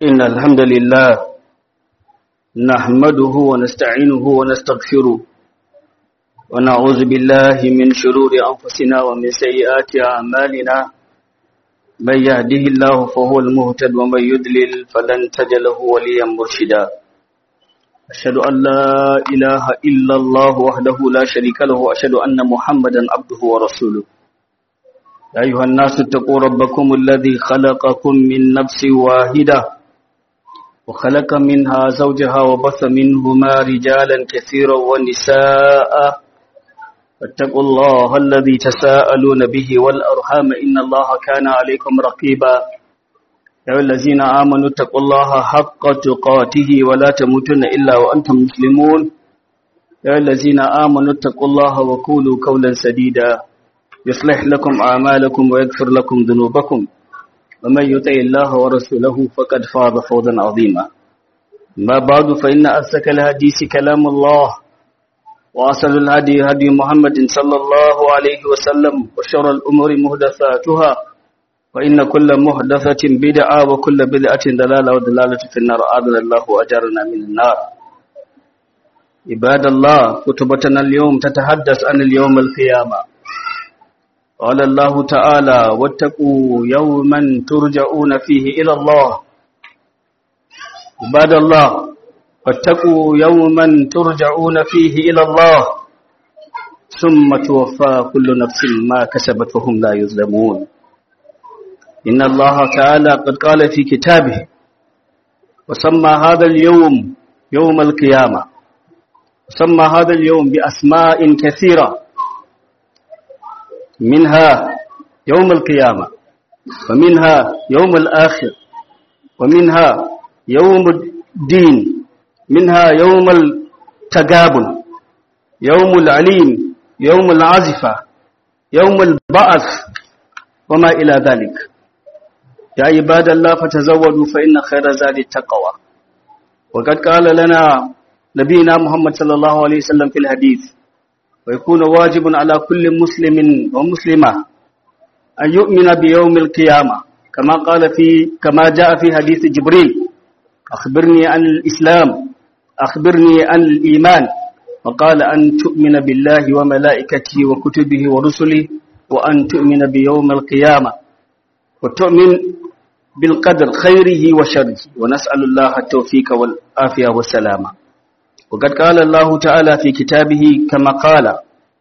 إن الحمد لله نحمده ونستعينه ونستغفره ونعوذ بالله من شرور أنفسنا ومن سيئات أعمالنا من يهده الله فهو المهتد ومن يدلل فلن تجد له وليا مرشدا أشهد أن لا إله إلا الله وحده لا شريك له وأشهد أن محمدا عبده ورسوله يا أيها الناس اتقوا ربكم الذي خلقكم من نفس واحدة وخلق منها زوجها وبث منهما رجالا كثيرا ونساء فاتقوا الله الذي تساءلون به والأرحام إن الله كان عليكم رقيبا يا الذين آمنوا اتقوا الله حق تقاته ولا تموتن إلا وأنتم مسلمون يا الذين آمنوا اتقوا الله وقولوا قولا سديدا يصلح لكم أعمالكم ويغفر لكم ذنوبكم ومن يطع الله ورسوله فقد فاز فوزا عظيما ما بعد فإن أسك الحديث كلام الله وأصل الهدي هدي محمد صلى الله عليه وسلم وشر الأمور محدثاتها وإن كل محدثة بدعة وكل بدعة دلالة ودلالة في النار آذن الله وأجرنا من النار عباد الله كتبتنا اليوم تتحدث عن اليوم القيامة قال الله تعالى واتقوا يوما ترجعون فيه إلى الله عباد الله واتقوا يوما ترجعون فيه إلى الله ثم توفى كل نفس ما كسبت وهم لا يظلمون إن الله تعالى قد قال في كتابه وسمى هذا اليوم يوم القيامة وسمى هذا اليوم بأسماء كثيرة منها يوم القيامة ومنها يوم الآخر ومنها يوم الدين منها يوم التقابل يوم العليم يوم العزفة يوم البعث وما إلى ذلك يا عباد الله فتزودوا فإن خير زاد التقوى وقد قال لنا نبينا محمد صلى الله عليه وسلم في الحديث ويكون واجب على كل مسلم ومسلمة أن يؤمن بيوم القيامة كما قال في كما جاء في حديث جبريل أخبرني عن الإسلام أخبرني عن الإيمان وقال أن تؤمن بالله وملائكته وكتبه ورسله وأن تؤمن بيوم القيامة وتؤمن بالقدر خيره وشره ونسأل الله التوفيق والعافية والسلامة وقد قال الله تعالى في كتابه كما قال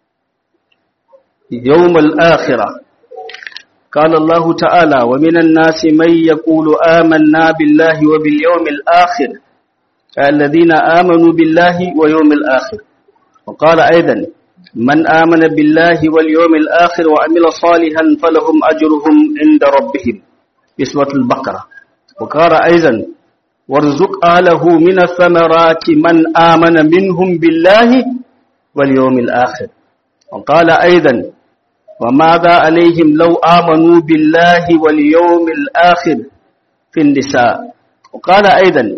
يوم الآخرة قال الله تعالى ومن الناس من يقول آمنا بالله وباليوم الآخر الذين آمنوا بالله ويوم الآخر وقال أيضا من آمن بالله واليوم الآخر وعمل صالحا فلهم أجرهم عند ربهم بسوة البقرة وقال أيضا وارزق أهله من الثمرات من آمن منهم بالله واليوم الآخر وقال أيضا وماذا عليهم لو آمنوا بالله واليوم الآخر في النساء وقال أيضا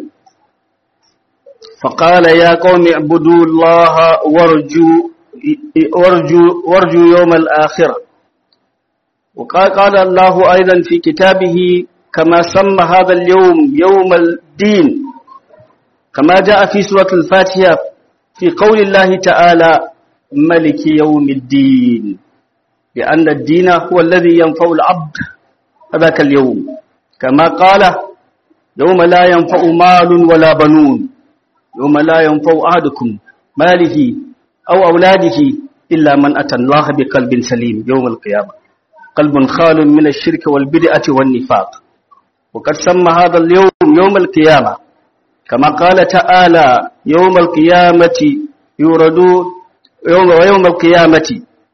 فقال يا قوم اعبدوا الله وارجوا وارجوا وارجوا يوم الآخرة وقال قال الله أيضا في كتابه كما سمى هذا اليوم يوم الدين كما جاء في سورة الفاتحة في قول الله تعالى ملك يوم الدين لأن الدين هو الذي ينفع العبد ذاك اليوم كما قال يوم لا ينفع مال ولا بنون يوم لا ينفع أحدكم ماله أو أولاده إلا من أتى الله بقلب سليم يوم القيامة قلب خال من الشرك والبدعة والنفاق وقد سمى هذا اليوم يوم القيامة كما قال تعالى يوم القيامة يوردون يوم ويوم القيامة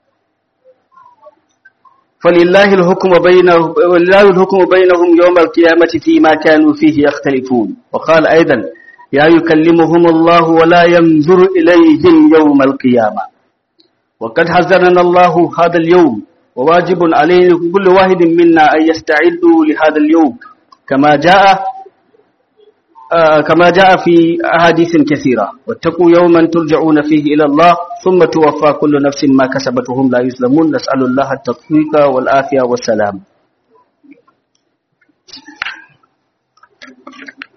فلله الحكم بينهم ولله الحكم بينهم يوم القيامة فيما كانوا فيه يختلفون وقال أيضا يا يكلمهم الله ولا ينظر إليهم يوم القيامة وقد حذرنا الله هذا اليوم وواجب عليه كل واحد منا أن يستعدوا لهذا اليوم كما جاء آه كما جاء في أحاديث كثيرة واتقوا يوما ترجعون فيه إلى الله ثم توفى كل نفس ما كسبت وهم لا يظلمون نسأل الله التوفيق والعافية والسلام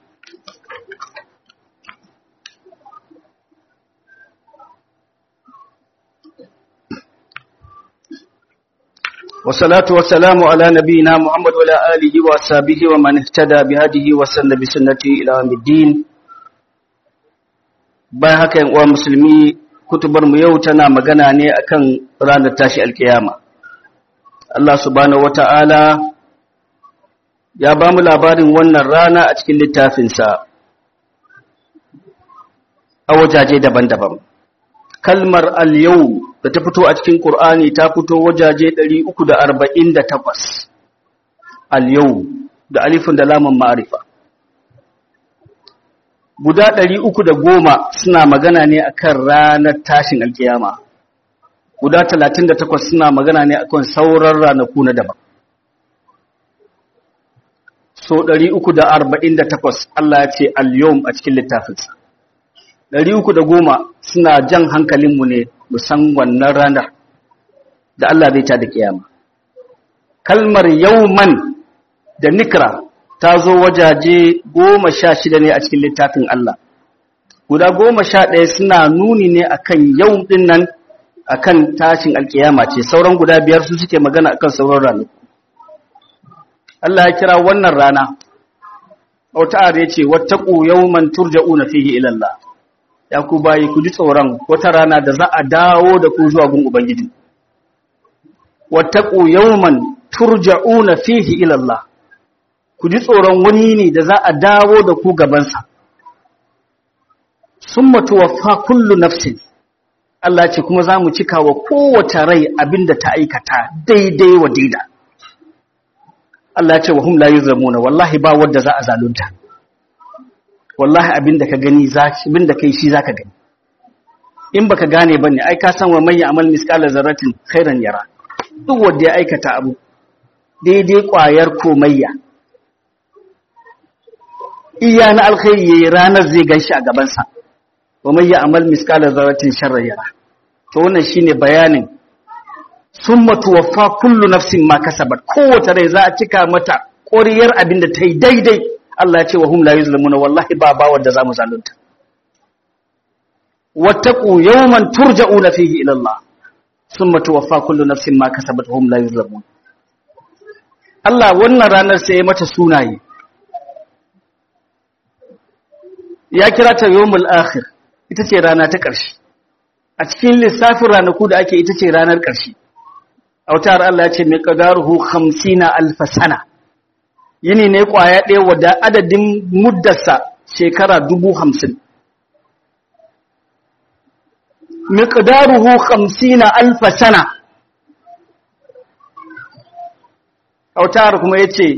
والصلاة والسلام على نبينا محمد وعلى آله وصحبه ومن اهتدى بهديه وسن بسنته إلى يوم الدين bayan haka yan uwa musulmi kutubar mu yau tana magana ne akan ranar tashi alkiyama Allah subhanahu wata'ala ya ba mu labarin wannan rana a cikin littafinsa a wajaje daban-daban kalmar al-yau da ta fito a cikin Qur'ani ta fito wajaje 348 al-yau da alifin da lamun ma'arifa guda ɗari uku da goma suna magana ne akan ranar tashin alkiyama guda talatin da takwas suna magana ne akan sauran ranaku na daban so ɗari uku da arba'in da takwas Allah ya ce al-yawm a cikin littafinsa ɗari uku da goma suna jan hankalinmu ne musan wannan ranar da Allah zai ta da kiyama kalmar yauman da nikra ta zo wajaje goma sha shida ne a cikin littafin Allah guda goma sha ɗaya suna nuni ne akan yau ɗin nan akan tashin alkiyama ce sauran guda biyar su suke magana akan sauran ranaku Allah ya kira wannan rana wata are ya ce wattaqu yawman turja'una fihi ila Allah ya ku bayi ku ji tsoron wata rana da za a dawo da ku zuwa gun ubangiji wattaqu yawman turja'una fihi ila Allah ku ji tsoron wani ne da za a dawo da ku gabansa sun matuwafa kullu nafsin Allah ce kuma za mu cika wa kowace rai abinda ta aikata daidai wa daida Allah ce wa hum la yuzlamuna wallahi ba wanda za a zalunta wallahi abinda ka gani abinda kai shi zaka gani in baka gane bane ai ka san wa man ya'mal misqala zarratin khairan yara duk wanda ya aikata abu daidai kwayar komayya iya na alkhairi yayi ranar zai ganshi a gabansa wa man ya'mal misqala dharratin sharran yara to wannan shine bayanin summa tuwaffa kullu nafsin ma kasabat kowace rai za a cika mata ƙoriyar abin da ta yi daidai Allah ya ce wa hum la yuzlamuna wallahi ba ba wanda zamu zalunta wattaqu yawman turja'una fihi ila Allah summa tuwaffa kullu nafsin ma kasabat hum la yuzlamuna Allah wannan ranar sai ya mata sunaye ya kira ta yawmul akhir ita ce rana ta ƙarshe a cikin lissafin ranaku da ake ita ce ranar ƙarshe autar Allah ya ce mai qadaruhu 50 alf sana yini ne kwaya ɗaya wadda adadin muddarsa shekara 50 miqdaruhu 50 alf sana autar kuma yace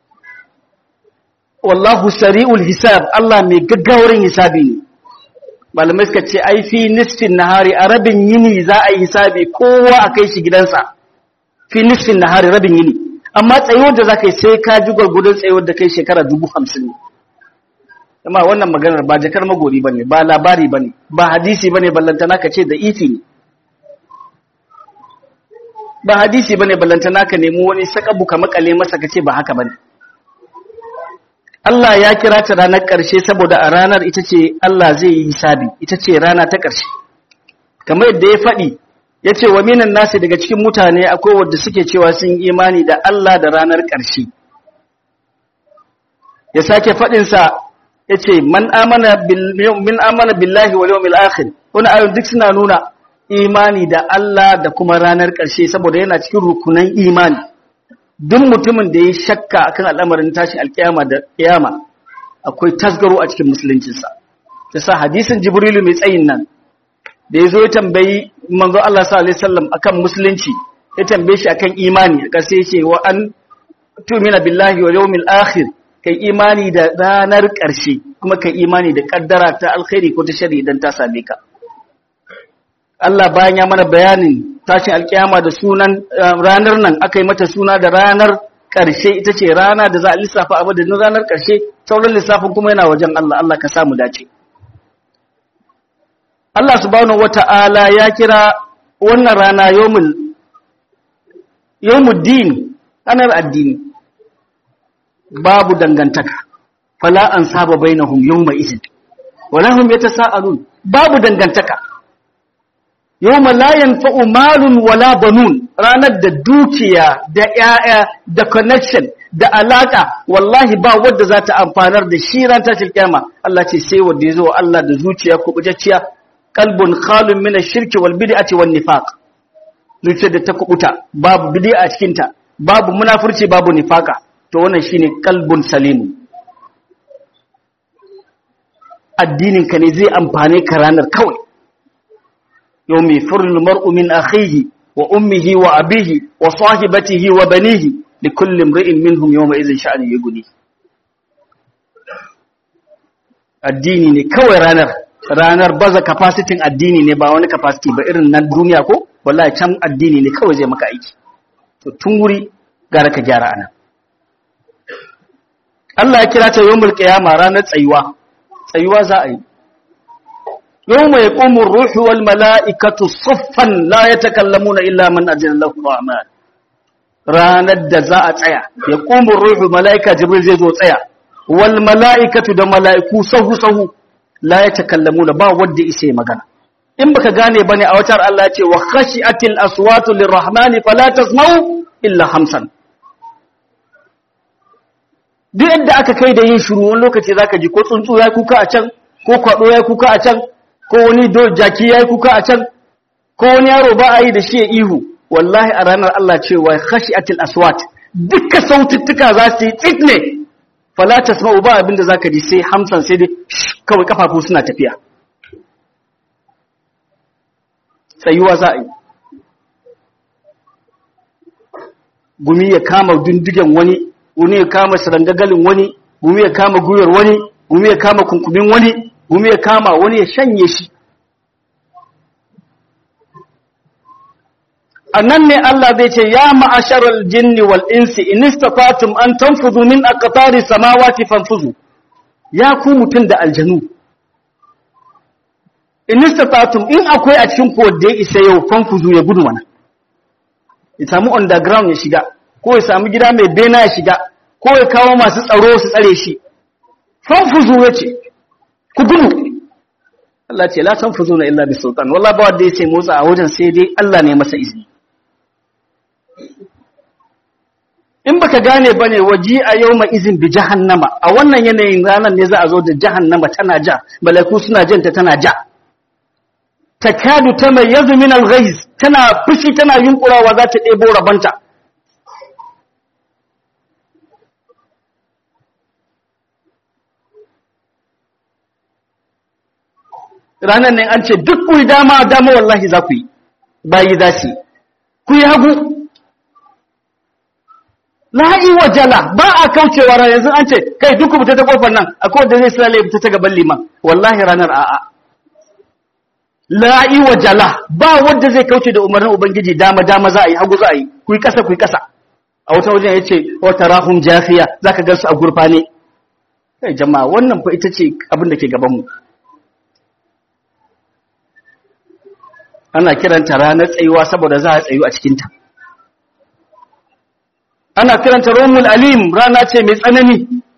wallahu sari'ul hisab Allah mai gaggawarin hisabi ne malamai suka ce ai fi nisfin nahari a rabin yini za a yi hisabi kowa a kai shi gidansa fi nisfin nahari rabin yini amma tsayuwar da za ka yi sai ka ji gwargudun tsayuwar da kai shekara dubu hamsin ne amma wannan maganar ba jakar magori ba ne ba labari ba ne ba hadisi ba ne ballantana ka ce da ifi ne ba hadisi ba ne ballantana ka nemi wani sakabu ka makale masa ka ce ba haka ba ne Allah ya kira ta ranar ƙarshe saboda a ranar ita ce Allah zai yi hisabi ita ce rana ta ƙarshe kamar yadda ya faɗi ya ce wa minan nasi daga cikin mutane akwai wadda suke cewa sun imani da Allah da ranar ƙarshe ya sake faɗinsa ya ce man amana billahi wal yawmil akhir wani ayon duk suna nuna imani da Allah da kuma ranar ƙarshe saboda yana cikin rukunan imani duk mutumin da ya shakka akan al'amarin tashin alkiyama da kiyama akwai tasgaro a cikin musuluncinsa ta sa hadisin jibrilu mai tsayin nan da ya zo ya tambayi manzo Allah sallallahu alaihi wasallam akan musulunci ya tambaye shi akan imani aka sai ce wa an tu'mina billahi wal yawmil akhir kai imani da ranar ƙarshe kuma kai imani da kaddara ta alkhairi ko ta shari idan ta same ka Allah bayan ya mana bayanin tashin alkiyama da sunan ranar nan aka yi mata suna da ranar ƙarshe ita ce rana da za a lissafa abu da ranar ƙarshe sauran lissafin kuma yana wajen Allah Allah ka samu dace Allah subhanahu wata'ala ya kira wannan rana yawmul yawmuddin ranar addini babu dangantaka fala an saba bainahum yawma idin wala hum yatasaalun babu dangantaka yawma la yanfa'u malun wala banun ranar da dukiya da ƴaƴa da connection da alaka wallahi ba wanda za ta amfanar da shi ran tashin kiyama Allah ce sai wanda ya zo Allah da zuciya kubutacciya qalbun khalun min ash-shirki wal bid'ati wan nifaq zuciyar da ta kubuta babu bid'a a cikin ta babu munafurci babu nifaka to wannan shine qalbun salimu addinin ka ne zai amfane ka ranar kawai yawmi firul mar'u min akhihi wa ummihi wa abihi wa sahibatihi wa banihi likulli imri'in minhum yawma idhin sha'ani yughni addini ne kawai ranar ranar baza capacity addini ne ba wani capacity ba irin nan duniya ko wallahi can addini ne kawai zai maka aiki to tun wuri gara ka gyara anan Allah ya kira ta yawmul qiyama ranar tsayuwa tsayuwa za a yi yawma yaqumu ar-ruhu wal mala'ikatu saffan la yatakallamuna illa man ajalla lahu rahman ranar da za a tsaya yaqumu ar-ruhu mala'ika jibril zai zo tsaya wal mala'ikatu da mala'iku sahu sahu la yatakallamuna ba wanda isa magana in baka gane bane a watar Allah ya ce wa khashiatil aswatu lirrahmani fala tasma'u illa hamsan duk yadda aka kai da yin shiru wani lokaci zaka ji ko tsuntsu ya kuka a can ko kwado ya kuka a can ko wani do jaki ya kuka a can ko wani yaro ba a yi da shi ya ihu wallahi a ranar Allah cewa khashiatil aswat dukkan saututtuka za su yi tsit ne fala tasma'u ba abinda zaka ji sai hamsan sai dai kawai kafafu suna tafiya tsayuwa za a yi gumi ya kama dindigen wani gumi ya kama sarangagalin wani gumi ya kama guyar wani gumi ya kama kunkumin wani gumi ya kama wani ya shanye shi annan ne Allah zai ce ya ma'asharal jinni wal insi in istafatum an tanfuzu min aqtari samawati fanfuzu ya ku mutun da aljanu in istafatum in akwai a cikin ku da ya isa yau fanfuzu ya gudu mana ya samu underground ya shiga ko ya samu gida mai bena ya shiga ko ya kawo masu tsaro su tsare shi fanfuzu ya ce ku gudu Allah ce la tanfuzu na illa bi sultan wallahi ba wanda ya ce motsa a wajen sai dai Allah ne masa izini in baka gane bane waji a yawma izin bi jahannama a wannan yanayin ranar ne za a zo da jahannama tana ja malaiku suna janta tana ja takadu tamayyazu min al-ghayz tana fushi tana yunkurawa za ta ɗebo rabanta ranar nan an ce duk ku dama dama wallahi za ku yi bayi za su ku yi hagu la'i wa jala ba a kaucewa ranar yanzu an ce kai duk ku fita ta kofar nan akwai wanda zai sallale fita ta gaban liman wallahi ranar a'a la'i wa jala ba wanda zai kauce da umarnin ubangiji dama dama za a yi hagu za a yi ku yi kasa ku yi kasa a wata wajen ya ce wata rahun jafiya za ka gansu a gurfane kai jama'a wannan fa ita ce abin da ke gabanmu ana kiranta ranar tsayuwa saboda za a tsayu a cikinta ana kiranta romul alim rana ce mai tsanani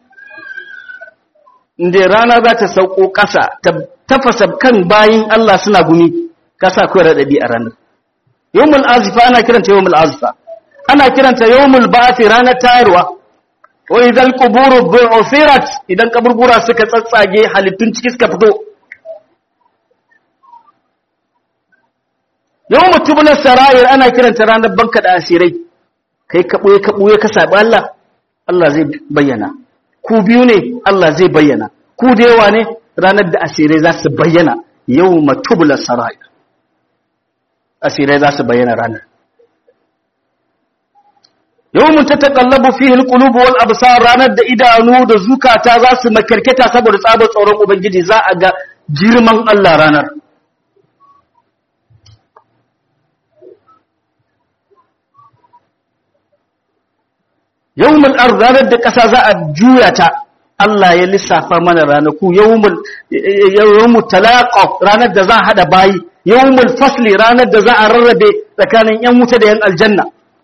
inda rana za ta sauko ƙasa ta tafasa kan bayin Allah suna gumi kasa kawai raɗaɗi a ranar yawmul azifa ana kiranta yawmul azifa ana kiranta yawmul ba'ati ranar tayarwa wa idan quburu bu'thirat idan kaburbura suka tsatsage halittun ciki suka fito yawmu tubna sarair ana kiranta ranar banka da asirai kai ka boye ka boye ka sabi Allah Allah zai bayyana ku biyu ne Allah zai bayyana ku da yawa ne ranar da asirai za su bayyana yawma tubla sarair asirai za su bayyana ranar yawmun tataqallabu fihi alqulub wal absar ranar da idanu da zukata za su makarketa saboda tsabar tsoron ubangiji za a ga girman Allah ranar yawmul ard ranar da ƙasa za a juya ta Allah ya lissafa mana ranaku yawmul yawmul talaqaf ranar da za a hada bayi yawmul fasli ranar da za a rarrabe tsakanin yan wuta da yan aljanna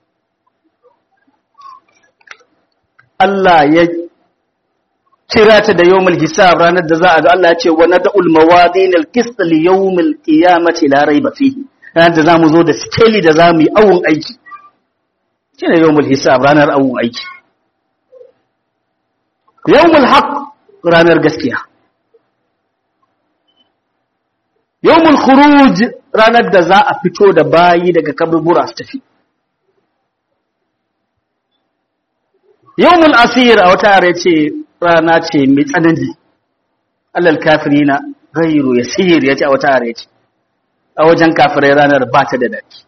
Allah ya kira ta da yawmul hisab ranar da za a ga Allah ya ce wa nad'ul mawadin al-qist li yawmil qiyamati la rayba fihi ranar da zamu zo da skeli da zamu yi awun aiki shi ne yawmul hisab ranar awun aiki yawmul haq ranar gaskiya yawmul khuruj ranar da za a fito da bayi daga kaburbura su tafi yawmul asir a wata yare ce rana ce mai tsanani alal kafirina ghayru yasir yace a wata yare ce a wajen kafirai ranar ba ta da daki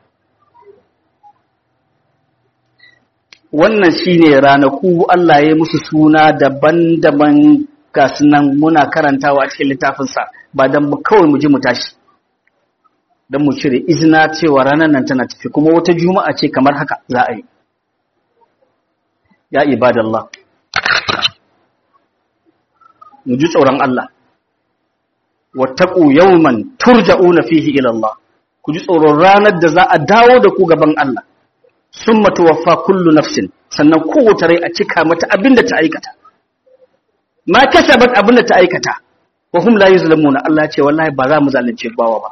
wannan shine ranaku Allah ya musu suna daban-daban ga sunan muna karantawa a cikin littafinsa ba don kawai mu ji mu tashi don mu cire izina cewa ranar nan tana tafi kuma wata juma'a ce kamar haka za a yi ya ibadallah mu ji tsoron Allah wattaqu yawman turja'una fihi ila Allah ku ji tsoron ranar da za a dawo da ku gaban Allah summa tuwaffa kullu nafsin sannan kowace rai a cika mata abinda ta aikata ma kasabat abinda ta aikata wa hum la yuzlamuna Allah ya ce wallahi ba za mu zalunce bawa ba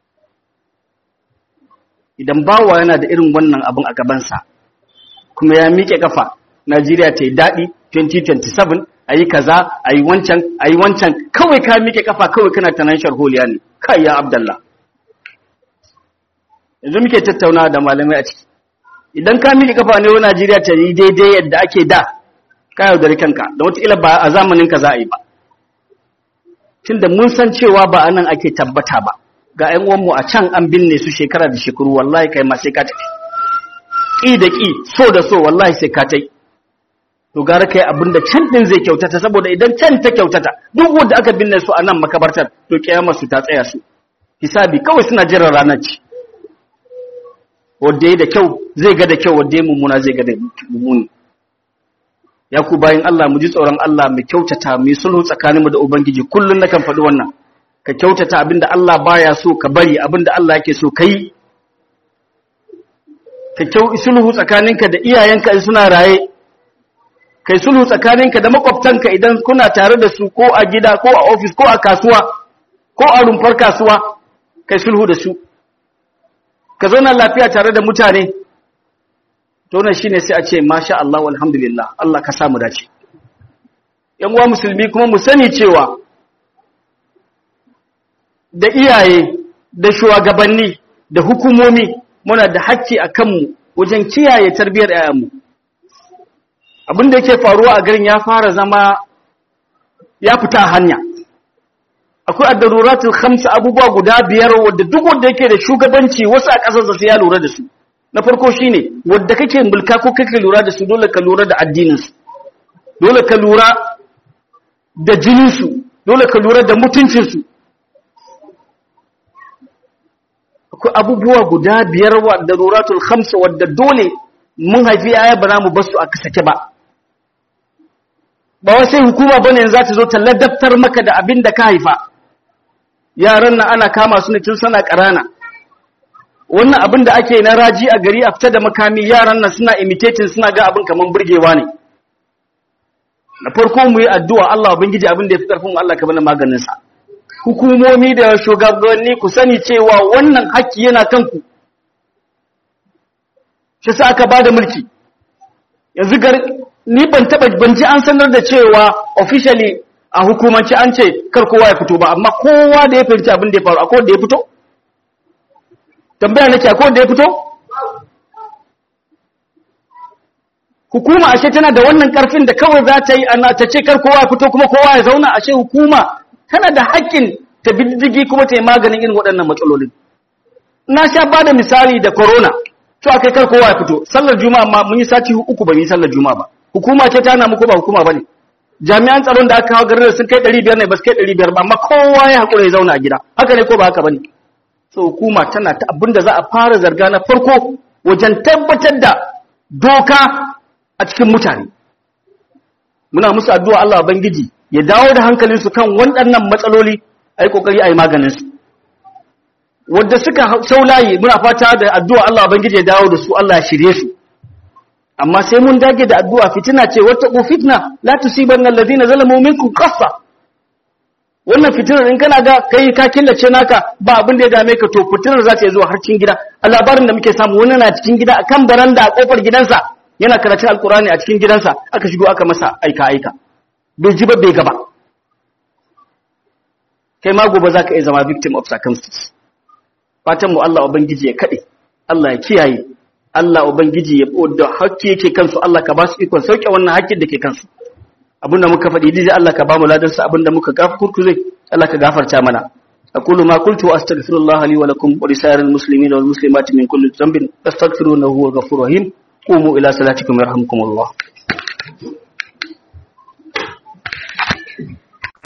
idan bawa yana da irin wannan abin a gabansa kuma ya miƙe kafa Najeriya ta yi daɗi 2027 a yi kaza a yi wancan a yi wancan kawai ka miƙe kafa kawai kana tanan sharholiya ne kai ya abdallah yanzu muke tattaunawa da malamai a ciki idan ka miƙe kafa ne wa Najeriya ta yi daidai yadda ake da ka yaudari kanka da wataƙila ba a zamanin ka za a yi ba tunda mun san cewa ba anan ake tabbata ba ga ƴan uwanmu a can an binne su shekara da shekaru wallahi kai ma sai ka tafi ƙi da ƙi so da so wallahi sai ka tai to gara kai abin da can din zai kyautata saboda idan can ta kyautata duk wanda aka binne su a nan makabartar to kiyamar su ta tsaya su hisabi kawai suna jiran ranar ci wanda ya da kyau zai ga da kyau wanda ya mummuna zai ga da mummuni ya ku bayan Allah mu ji tsoron Allah mu kyautata mu yi sulhu tsakaninmu da ubangiji kullun nakan faɗi wannan ka kyautata abinda Allah baya so ka bari abinda Allah yake so kai ka kyau sulhu tsakaninka da iyayenka in suna raye kai sulhu tsakaninka da makwabtanka idan kuna tare da su ko a gida ko a ofis ko a kasuwa ko a rumfar kasuwa kai sulhu da su ka zauna lafiya tare da mutane to wannan shine sai a ce masha Allah walhamdulillah Allah ka samu dace yan uwa musulmi kuma mu sani cewa da iyaye da shugabanni da hukumomi muna da hakki a kanmu wajen kiyaye tarbiyyar 'ya'yanmu abin da yake faruwa a garin ya fara zama ya fita a hanya akwai addaruratul khamsa abubuwa guda biyar wadda duk wanda yake da shugabanci wasu a ƙasar sai ya lura da su na farko shine wadda kake mulka ko kake lura da su dole ka lura da addinin su dole ka lura da jinin su dole ka lura da mutuncin su akwai abubuwa guda biyar wa daruratul khamsa wadda dole mun haifi aya ba za mu basu a kasake ba ba sai hukuma bane yanzu za ta zo ta ladabtar maka da abin da ka haifa yaran nan ana kama su ne tun sana ƙarana wannan abin da ake na raji a gari a fita da makami yaran nan suna imitating suna ga abin kaman burgewa ne na farko mu yi addu'a Allah ubangiji abin da ya fi karfin Allah ka bana maganin sa hukumomi da shugabanni ku sani cewa wannan haƙƙi yana kanku shi sa aka bada mulki yanzu gar ni ban taba ban ji an sanar da cewa officially a hukumanci an ce kar kowa ya fito ba amma kowa da ya fahimci abin da ya faru akwai wanda ya fito tambaya nake akwai wanda ya fito hukuma ashe tana da wannan karfin da kawai za ta yi ana ta ce kar kowa ya fito kuma kowa ya zauna ashe hukuma tana da haƙƙin ta biddigi kuma ta yi maganin irin waɗannan matsalolin na sha ba da misali da corona to akai kar kowa ya fito sallar juma'a ma mun yi sati uku ba mu yi sallar juma'a ba hukuma ce ta na muku ba hukuma bane jami'an tsaron da aka kawo garin sun kai 500 ne ba su kai 500 ba amma kowa ya hakura ya zauna a gida haka ne ko ba haka bane so hukuma tana ta abinda za a fara zarga na farko wajen tabbatar da doka a cikin mutane muna musu addu'a Allah bangiji ya dawo da hankalinsu kan waɗannan matsaloli ai kokari ai maganin su wadda suka shaulayi muna fata da addu'a Allah bangije ya dawo da su Allah ya shirye su amma sai mun dage da addu'a fitina ce wata ku fitna la tusibanna alladhina zalamu minkum khassa wannan fitinar in kana ga kai ka killace naka ba abin da ya dame ka to fitinar za ta zuwa har cikin gida a labarin da muke samu wani na cikin gida akan baranda a kofar gidansa yana karatun alkurani a cikin gidansa aka shigo aka masa aika aika bai ji ba bai gaba kai ma gobe zaka iya zama victim of circumstances fatan mu Allah ubangiji ya kade Allah ya kiyaye Allah ubangiji ya da hakki yake kansu Allah ka ba su ikon sauke wannan hakkin da ke kansu abinda muka faɗi dai Allah ka ba mu ladan sa abinda muka gafurkuze Allah ka gafarta mana aqulu ma qultu wa astaghfirullah li wa lakum wa lisa'iril muslimina wal muslimati min kulli dhanbin astaghfiruhu huwal ghafurur rahim qumu ila salatikum yarhamkumullah